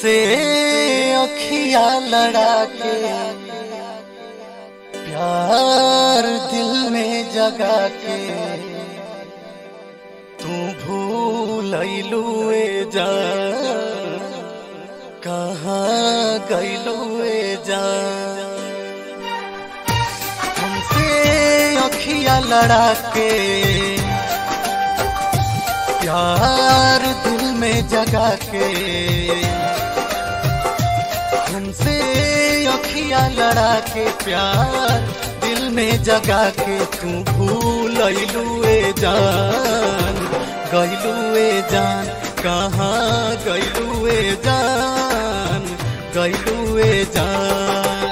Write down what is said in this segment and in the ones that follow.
हमसे अखिया लड़ा के प्यार दिल में जगा के तू भूल लुए जा कहाँ गैलुए जा हमसे अखिया लड़ा के प्यार दिल में जगा के हमसे अखिया लड़ा के प्यार दिल में जगा के तू भूल लुए जान गैलुए जान कहाँ गैलुए जान गैलुए जान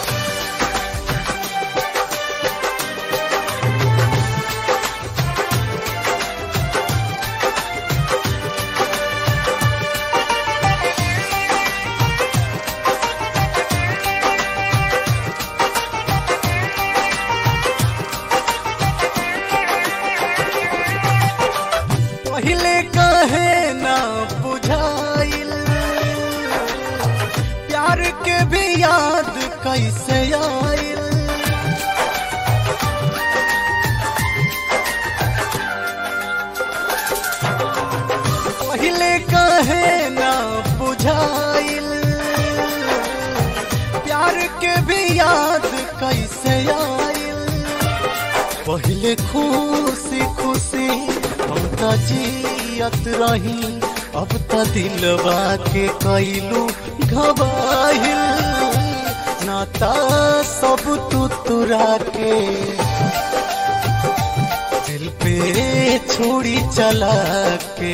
पहले कहे ना बुझाइल प्यार के भी याद कैसे आइल पहले कहे ना बुझाइल प्यार के भी याद कैसे आइल पहले खुशी खुशी हम त जियत रही अब त दिलवा के कैलू घबाहिल नाता सब तू तुरा के दिल पे छोड़ी चला के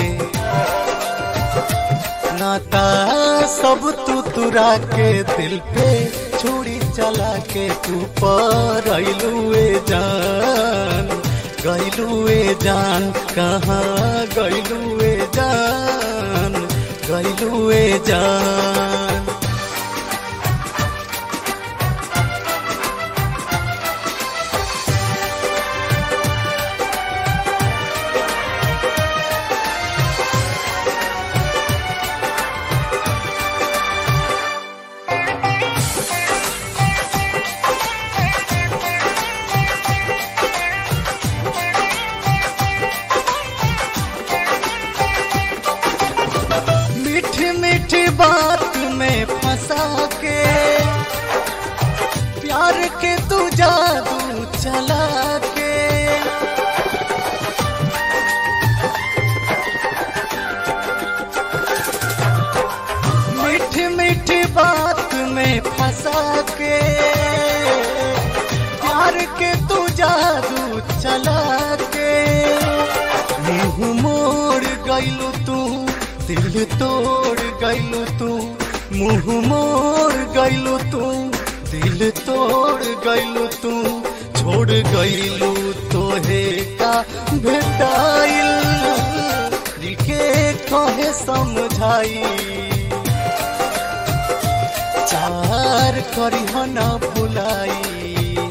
नाता सब तू तुरा के दिल पे छोड़ी चला के तू पर अइलुए जान गैलुए जान कहाँ गैलुए जान गैलुए जान मीठी मीठी बात में फंसा के प्यार के तू जादू चला के मीठी मीठी बात में फंसा के प्यार के तू जादू चला के मुंह मोड़ गइलू तू दिल तोड़ गइलू तू मुंह मोड़ गइलू तू दिल तोड़ गइलू तू छोड़ गइलू तोहे का भेटाइल दिल के कहे समझाई चार करी न भुलाई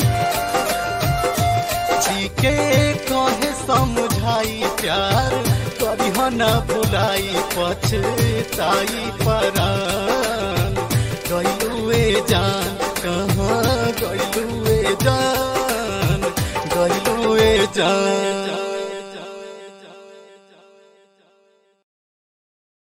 जी के कहे समझाई प्यार करी न भुलाई पछताई परान गइलुए जान कहाँ गइल